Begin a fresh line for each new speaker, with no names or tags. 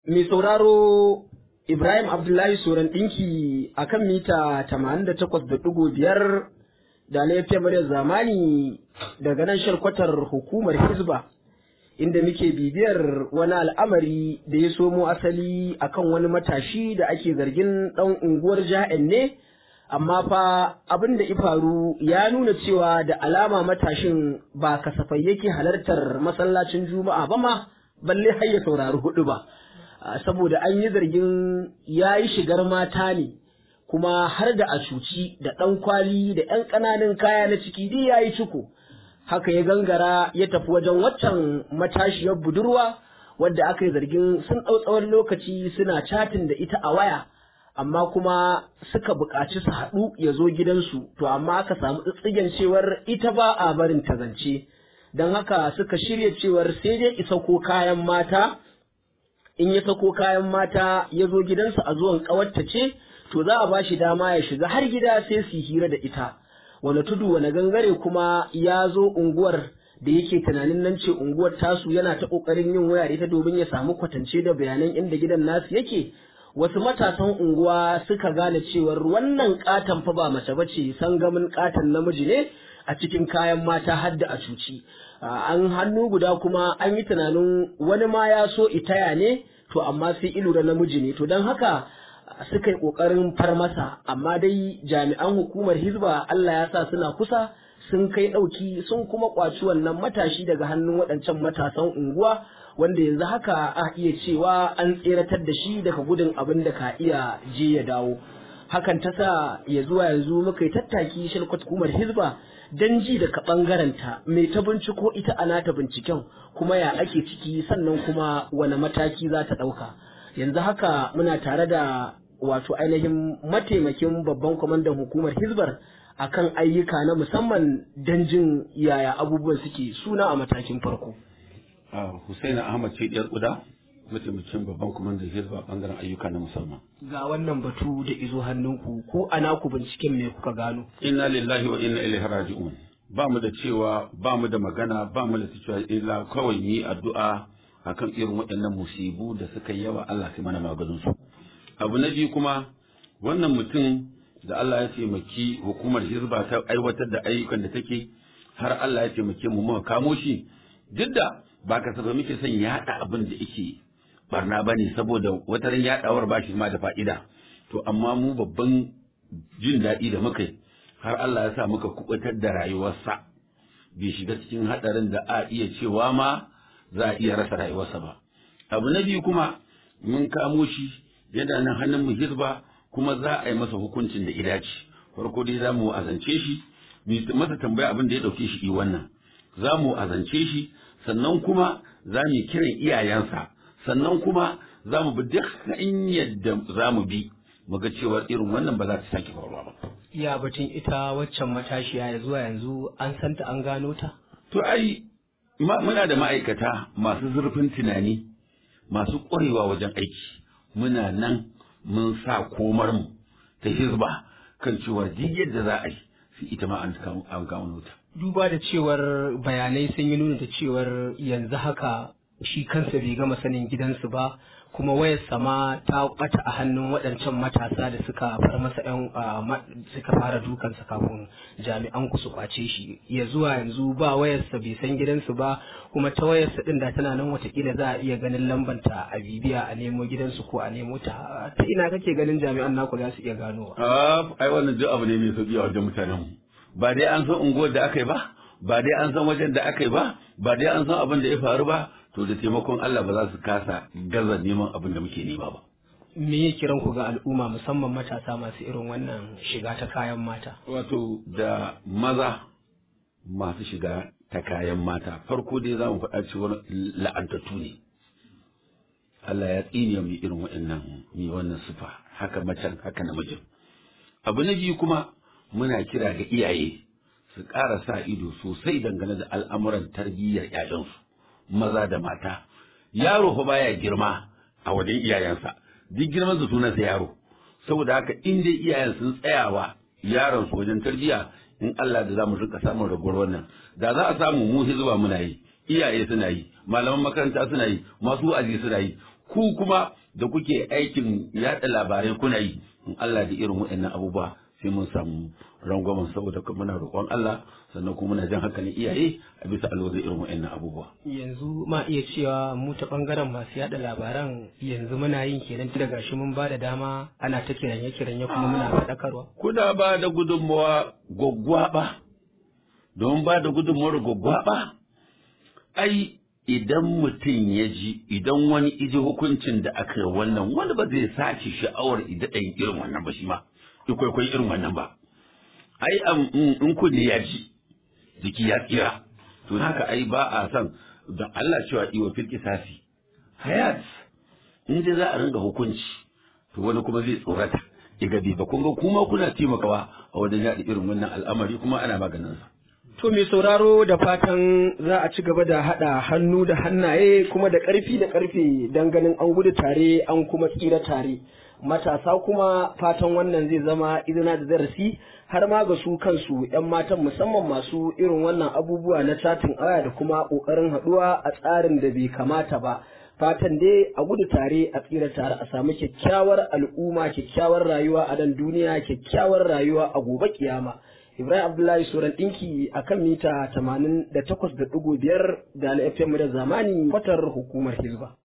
Mai sauraro Ibrahim Abdullahi Soran ɗinki a kan mita 88.5 da na yafiya muryar zamani daga nan sharkwatar hukumar Hizba inda muke bibiyar wani al'amari da ya somo asali akan wani matashi da ake zargin ɗan unguwar ja'en ne amma fa abin da faru ya nuna cewa da alama matashin ba kasafai yake halartar masallacin juma'a ba ma balle har ya saurari hudu ba. saboda an yi zargin ya yi shigar mata ne kuma har da a cuci da ɗan kwali da ‘yan ƙananan kaya na ciki duk ya yi ciko haka ya gangara ya tafi wajen waccan matashiyar budurwa wadda aka yi zargin sun ɗau tsawon lokaci suna catin da ita a waya amma kuma suka buƙaci su haɗu ya zo gidansu to amma aka samu tsitsigen cewar ita ba a barin ta zance don haka suka shirya cewar sai dai isa ko kayan mata in ya sako kayan mata ya zo gidansa a zuwan ƙawarta ce to za a ba shi dama ya shiga har gida sai su hira da ita wani tudu wani gangare kuma ya zo unguwar da yake tunanin nan ce unguwar tasu yana ta ƙoƙarin yin waya da ita domin ya samu kwatance da bayanan inda gidan nasu yake wasu matasan unguwa suka gane cewar wannan katon fa ba mace bace sangamin katon namiji ne a cikin kayan mata har da a cuci an hannu guda kuma an yi tunanin wani ma ya so itaya ne to amma sai ilura namiji ne to don haka suka yi ƙoƙarin far masa amma dai jami'an hukumar hizba Allah ya sa suna kusa sun kai ɗauki sun kuma ƙwaci wannan matashi daga hannun waɗancan matasan unguwa wanda yanzu haka a iya cewa an tseratar da shi daga gudun abin da ka iya je ya dawo hakan ta sa ya zuwa yanzu muka yi tattaki shirkwat hukumar hizba don ji daga ɓangarenta mai ta binciko ita a nata binciken kuma ya ake ciki sannan kuma wani mataki za ta ɗauka yanzu haka muna tare da wato ainihin mataimakin babban kwamandan hukumar hizbar akan ayyuka na musamman don jin yaya abubuwan suke suna a matakin farko.
Hussein Ahmad ce ɗiyar ƙuda mataimakin babban kwamandan hizba bangaren ayyuka na musamman.
Ga wannan batu da izo hannunku ko ana ku binciken me kuka gano?
Inna lillahi wa inna ilaihi raji'un. Ba mu da cewa ba mu da magana ba mu da cewa illa kawai yi addu'a akan irin waɗannan musibu da suka yawa Allah sai mana maganin su. Abu na biyu kuma wannan mutum da Allah ya taimaki hukumar hizba ta aiwatar da ayyukan da take har Allah ya taimake mu muka kamo shi duk da ba kasafai muke son yaɗa abin da yake barna ba ne saboda wataran yaɗawar ba shi ma da fa'ida to amma mu babban jin daɗi da muka yi har Allah ya sa muka kubutar da rayuwarsa bai shiga cikin haɗarin da a iya cewa ma za a iya rasa rayuwarsa ba abu na biyu kuma mun kamo shi yana nan hannun mu hizba kuma za a yi masa hukuncin da idaci farko dai za mu azance shi masa tambaya abin da ya ɗauke shi wannan za mu azance shi sannan kuma za mu kiran iyayensa sannan kuma za mu bi duk yadda za mu bi mu ga cewa irin wannan ba za ta sake faruwa ba.
Ya batun ita waccan matashiya ya zuwa yanzu an santa an gano ta?
To ai muna da ma'aikata masu zurfin tunani masu ƙwarewa wajen aiki muna nan mun sa komar mu ta hizba kan cewa duk yadda za a yi sai ita ma an gano ta.
duba da cewar bayanai sun yi nuna da cewar yanzu haka shi kansa bai gama sanin gidansu ba kuma wayar sama ta bata a hannun waɗancan matasa da suka far masa yan suka fara dukansa kafin jami'an ku su kwace shi ya zuwa yanzu ba wayarsa bai san gidansu ba kuma ta wayarsa din da tana nan watakila za a iya ganin lambanta a bibiya a nemo gidansu ko a nemo ta ta ina kake ganin jami'an naku za su iya ganowa
ai wannan duk abu ne mai sauki a wajen mutanen mu ba dai an san unguwar da aka yi ba ba dai an san wajen da aka yi ba ba dai an san abin da ya faru ba to da taimakon Allah ba za su kasa gaza neman abin da muke nema ba
me ya kiran ku ga al'umma musamman matasa masu irin wannan shiga ta kayan mata
wato da maza masu shiga ta kayan mata farko dai za mu faɗa cewa la'antattu ne Allah ya tsine mu irin waɗannan mi wannan sufa haka macen haka namijin abu na biyu kuma muna kira ga iyaye su ƙara sa ido sosai dangane da al'amuran tarbiyyar ‘ya'yansu, maza da mata. Yaro fa baya girma a wajen iyayensa, duk girman su sunansa yaro. Saboda haka in dai iyayen sun tsayawa yaron su wajen tarbiyya in Allah da za mu rika samun raguwar wannan. Da za a samu mu hizba muna yi, iyaye suna yi, malaman makaranta suna yi, masu wa'azi suna yi, ku kuma da kuke aikin yaɗa labarai kuna yi in Allah da irin waɗannan abubuwa sai mun samu rangwamen saboda muna roƙon Allah sannan kuma muna jan hankalin iyaye a bisa alwazin irin waɗannan abubuwa.
yanzu ma iya cewa mu ta bangaren masu yada labaran yanzu muna yin kenan tun daga shi mun ba da dama ana ta kiranye kiranye kuma muna faɗakarwa.
Kuna ba da gudunmawa gwaggwaɓa don ba da gudunmawar gwaggwaɓa ai idan mutum ya ji idan wani iji hukuncin da aka yi wannan wani ba zai sace sha'awar idaɗayin irin wannan ba shi ma ikwaikwayi irin wannan ba ai in kunne ya ji jiki ya tsira to haka ai ba a san don Allah cewa iwa fil kisasi hayat in dai za a ringa hukunci to wani kuma zai tsorata ya gabi ba kun ga kuma kuna taimakawa a wajen yaɗa irin wannan al'amari kuma ana maganin sa
To mai sauraro da fatan za a ci gaba da haɗa hannu da hannaye kuma da ƙarfi da ƙarfe don ganin an gudu tare an kuma tsira tare. Matasa kuma fatan wannan zai zama izina da darasi har ma ga su kansu 'yan matan musamman masu irin wannan abubuwa na catin aya da kuma ƙoƙarin haɗuwa a tsarin da bai kamata ba. Fatan dai a gudu tare a tsira tare a samu kyakkyawar al'umma kyakkyawar rayuwa a nan duniya kyakkyawar rayuwa a gobe kiyama. Ibrahim Abdullahi Suran ɗinki a kan mita 88.5 da na FM da zamani kwatar hukumar Hizba.